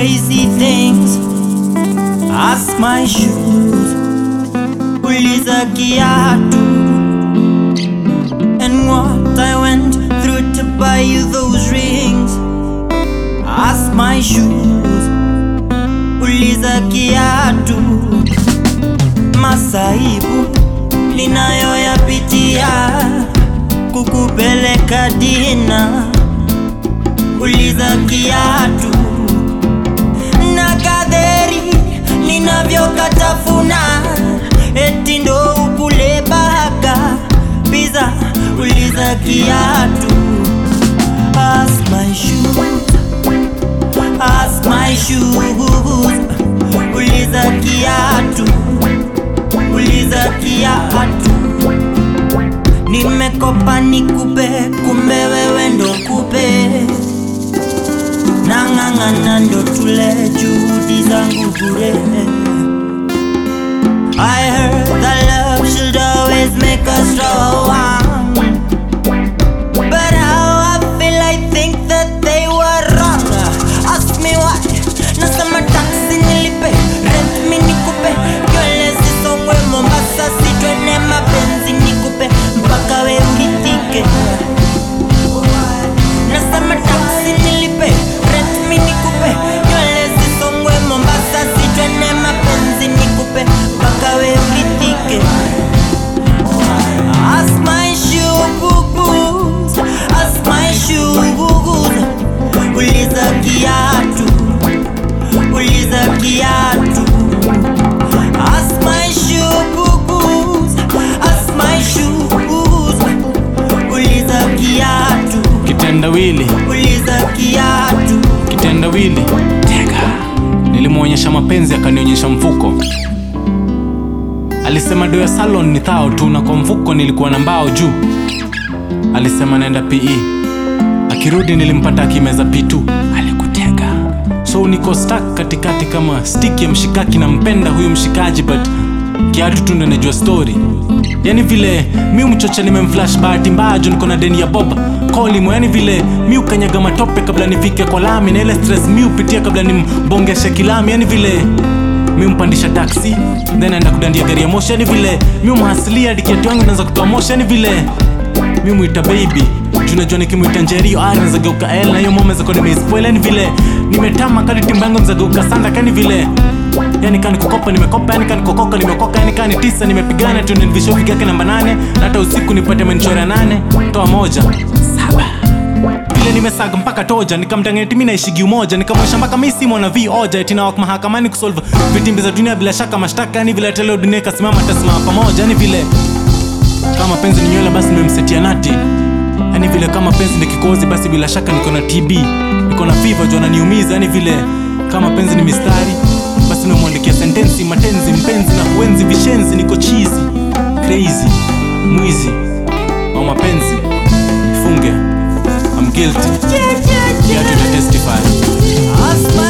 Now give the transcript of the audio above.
crazy things. Ask my shoes, uliza kiatu, and what I went through to buy you those rings. Ask my shoes, uliza kiatu, masaibu ninayoyapitia kukupeleka dina, uliza kiatu na kadheri ninavyokatafuna, eti ndo ukule baka biza, uliza kiatu. Ask my shoes, ask my shoes, uliza kiatu, uliza kiatu. Nimekopa nikupe, kumbe wewe ndo kupe nang'ang'ana ndo tule juhudi zangu bure. I heard that love should always make us strong, but how I feel I think that they were wrong. Ask me why, nasema taxi nilipe, rent mi nikupe, nywele zisongwe Mombasa, sitwene mapenzi nikupe, mpaka we uridhike. Nasema taxi nilipe, rent mi nikupe, nywele zisongwe Mombasa, sitwene mapenzi nikupe, mpaka we uridhike. Ask my shoes, ask my shoes, uliza kiatu, uliza kiatu. Ask my shoes, ask my shoes, uliza kiatu. Kitendawili, Uliza kiatu, kitendawili, tega. Nilimwonyesha mapenzi akanionyesha mfuko. Alisema do ya salon ni thao tu, na kwa mfuko nilikuwa na mbao juu. Alisema naenda PE, akirudi nilimpata akimeza P2. Alikutega, so niko stuck katikati kama stick ya mshikaki. Nampenda huyu mshikaji but kiatu tu ndo najua story. Yani vile mi mchocha nimemflash bahati mbaya juu niko na deni ya boba kolimo. Yani vile mi ukanyaga matope kabla nifike kwa lami, na ile stress mi upitia kabla nimbongeshe kilami. Yani vile mi mpandisha taxi then aenda kudandia gari ya moshi. Yani vile mi umhasilia dikiatu yangu naanza kutoa moshi. Yani vile mi mwita baby juu najua nikimwita njerio ah, naweza geuka l na hiyo mama zako nimeispoil. Yani vile nimetama kadi timba yangu mzageuka sanda kani vile yani kani kukopa nimekopa yani kani kokoka nimekoka yani kani tisa nimepigana tu nilvisho yake namba nane na hata usiku nipate menchora nane toa moja saba vile nimesaga mpaka toja nikamtangeti mi naishigi umoja nikamwesha mpaka mi si mwana vi oja eti nawak mahakamani kusolve vitimbi za dunia bila shaka mashtaka yani vile teleo dunia ikasimama tasimama pamoja yani vile kama penzi ni nywele basi nimemsetia nati yani vile kama penzi ni kikozi basi bila shaka niko na tb niko na fiva juu ananiumiza yani vile kama penzi ni mistari basi nimemwandikia sentensi matenzi mpenzi na kuenzi vishenzi niko chizi crazy mwizi wa mapenzi funge I'm guilty yeah, yeah, Kiatu ita testify Ask my